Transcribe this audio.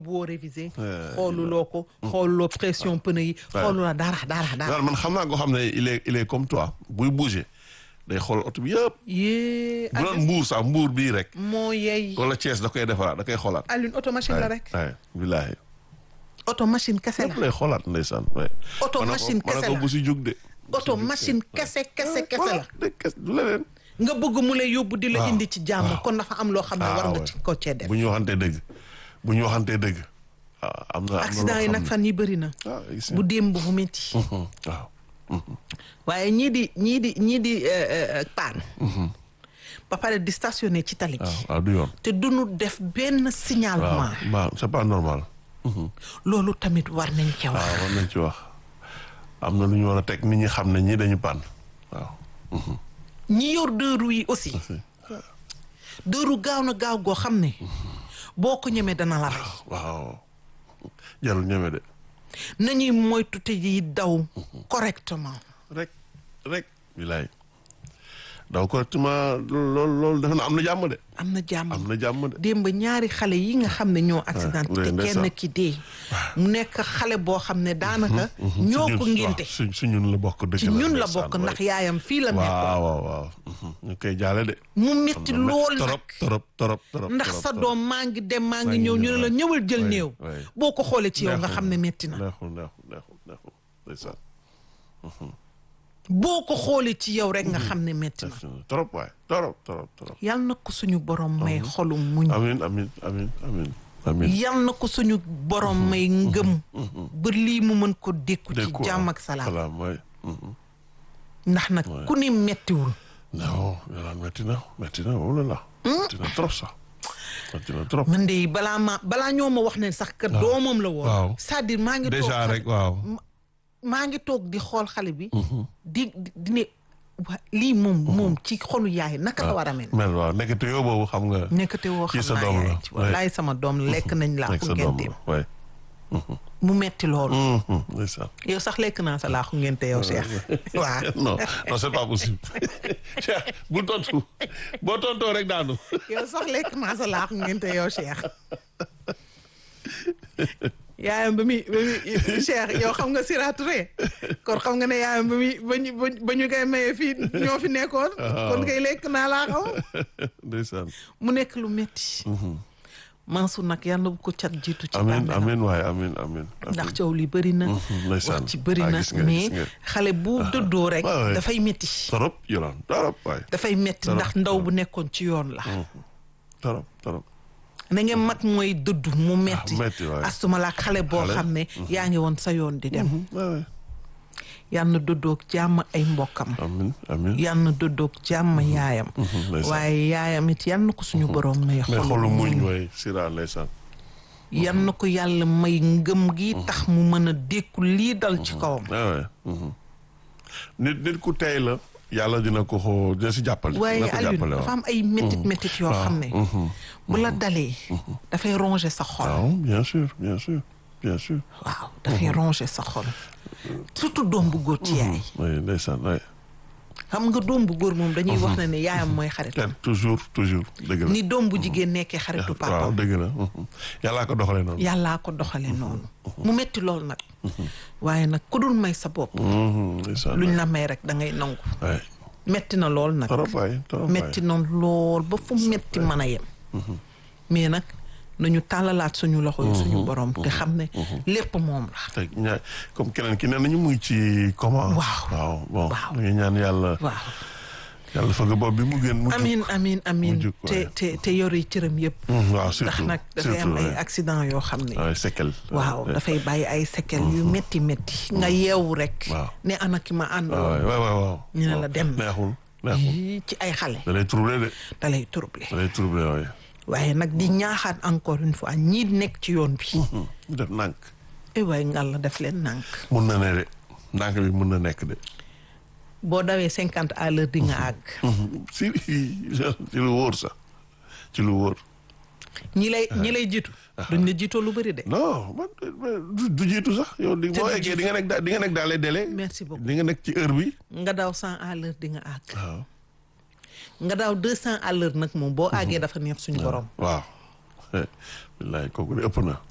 boo révisé xooluloo ko xooluloo pression pneu yi xooluloo dara dara dara man xam naa ko xam ne il est il est comme toi buy bouger day xool oto bi yëpp yée bu doon mbuur sax mbuur bii rek moo yey wala Thiès da koy defaraat da koy xoolaat Alioune auto machine la rek waay billaahi auto machine kese lépp la lay xoolaat ndeysaan waay Auto ma ne ko- machine ma ne kese ko la. bu si jug de auto machine kese kese kese la de kes du leneen nga bëgg mu lay yóbbu di la waaw, indi ci jàmm waaw. kon dafa am loo xam ne Ah, war nga ouais. ci ko cee def bu ñu waxantee dëgg bu ñu waxantee dëgg waaw am na am na accident yi loo nag xam fan yi bëri na ne ah gis bu nga. démb bu métti Mhm, waaw waaye ñii di ñii di ñii di euh, euh, paan ba pare di stationné ci tali bi waaw waaw du yoon te duñu def benn signalement waaw waaw c'est pas normal loolu tamit war nañ ca wax waaw war nañ ci wax am na lu ñu war a teg nit ñi xam ne ñii dañu paan waaw ñi yor deux roues yi aussi deux roues gaaw na gaaw goo xam ne boo ko ñemee dana la rey waaw jarul ñeme de nañuy moytu te yi daw correctement rek rek bilaay daw correctement loolu loolu defe na am na jàmm de am na jàmm am na jàmm de démb ñaari xale yi nga xam ne ñoo accident ouais, te ndeysaan. kenn ki dee mu nekk xale boo xam ne daanaka ñoo ko ngénte su su ñun la bokk dëgg ci la ñun la ndeysaan, bokk waay. ndax yaayam fii la nekkoon waaw waaw waaw mhm. ñu koy jaale de mu metti lool nag torop torop torop torop ndax torop, sa torop. doom maa ngi dem maa ngi Maa ngi ñëw ñu ne ñëw, la waay. ñëwal jël Waay, néew waay. boo ko xoolee ci yow nga Neexul, xam ne metti na neexul neexul neexul neexul ndeysaan boo ko xoolee ci yow rek nga xam ne metti na torop waay torop torop torop yal na ko suñu borom may xolu muñ amin amin amin amin amin yal na ko suñu borom may ngëm ba lii mu mën ko dékku ci Dëkku, jàmm waaw. ak salaam salaam waay mhm. ndax nag ku ni mettiwul non yolaan metti na metti na wala la metti na trop sax metti na trop man de balaa ma balaa ñoo ma wax ne sax que doomam la woon waaw. c'est-à-dire maa ngi toog déjà xale- rek waaw maa ngi toog di xool xale bi di di di ne wa lii moom moom ci xolu yaay naka la war a mel mel waaw nekkate yoo boobu xam nga nekkate woo Kii xam sa naa doom la, yaay ci wallaay sama doom la lekk nañ laa nekk ko sa doom ngénte la waay mu metti loolu Mhm, ndeysaan yow sax lekk naa sa laaxu ngénte yow Cheikh waaw non non c'est pas possible Cheikh bul tontu boo tontoo rek daanu yow sax lekk naa sa laaxu ngénte yow Cheikh yaayam ba muy ba muy Cheikh yow xam nga Sira Touré kon xam nga ne yaayam ba muy ba ñu ba ñu koy maye fii ñoo fi nekkoon kon kay lekk naa laa xaw ndeysaan mu nekk lu metti Mansour nag yàlla bu ko cat jiitu ci amin bàmmeelam amin waaye amin amin ndax coow li bëri na ndeysaan. wax ci bëri Ah, na gis nga, mais gis nga. xale bu dëddoo rek Ah, ouais. dafay metti torop yolaan torop waay dafay metti Torop, ndax ndaw bu nekkoon ci yoon la torop torop na ngeen mat mooy dëddu mu metti metti, waay. astuma la ak xale boo Xale. xam ne yaa ngi woon sa yoon di dem waay yal na dëddoog jàmm ay mbokkam amin amin yal na dëddoog jàmm yaayam ndeysaan. waaye yaayam it yal na ko suñu borom may mais xolu xolu muñ muñ waay sira ndeysaan yal na ko yàlla may ngëm gi tax mu mën a dékku lii dal ci kawam ah ouais mhm. nit nit ku tey la yàlla dina ko xoo dina si jàppale waaye dina ko Alioune jàppale dafa waaw am ay métit métit yoo xam ne bu la dalee dafay ronger sa xol waaw bien sûr bien sûr bien sûr waaw dafay ronger sa xol surtout doom bu góor ci yaay oui ndeysaan waay xam nga doom bu góor moom dañuy wax ne ne yaayam mooy xaritam te toujours toujours dëgg la ni doom bu jigéen nekkee xaritu waaw papaam dëgg la mhm. yàllaa ko doxalee noonu yàllaa ko doxale noonu mu metti lool nag waaye nag ku dul may sa bopp Mhm, ndeysaan luñ la may rek da ngay nangu waay metti na lool nag torop waay torop waay metti na lool ba fu metti mën a yem mais nag nañu tàllalaat suñu loxo yi suñu borom te xam ne lépp moom la te ñaa comme keneen ki nee nañu muy ci comment Waaw. waaw bon Waaw. ñu ngi ñaan yàlla waaw yàlla fëgg bopp bi mu gën mu jug. amin amin amin jug, te waaye. te te yore cëram yëpp Mhm, waaw ndax surtout nag dafay am surtout, ay ouais. accident yoo xam ne waaw séquelles waaw dafay bàyyi ay séquelles yu métti métti nga yeewu rek Waaw. ne ana ki ma ànd waaw waaw waaw waaw ñu ne la waaw. dem na. neexul neexul Yii ci ay xale da lay troublé de da lay troublé da lay troublé waaye waaye nag di ñaaxaat encore une fois ñii nekk ci yoon bi ñu def nànk ay waay ngal la def leen nànk mun na ne de nànk bi mun na nekk de boo dawee cinquante à l'heure di nga àgg si ci lu wóor sax ci lu wóor ñi lay ñi lay jiitu duñ la jiitoo lu bëri de non man du du jiitu sax yow di Te boo du eggee jiitu. di nga nekk da- di nga nekk dans les délais merci beaucoup di nga nekk ci heure bi nga daw cent à l'heure di nga àgg waaw nga daaw deux cent à l'heure nag moom boo àggee dafa neex suñu borom waaw billaay kooku de ëpp na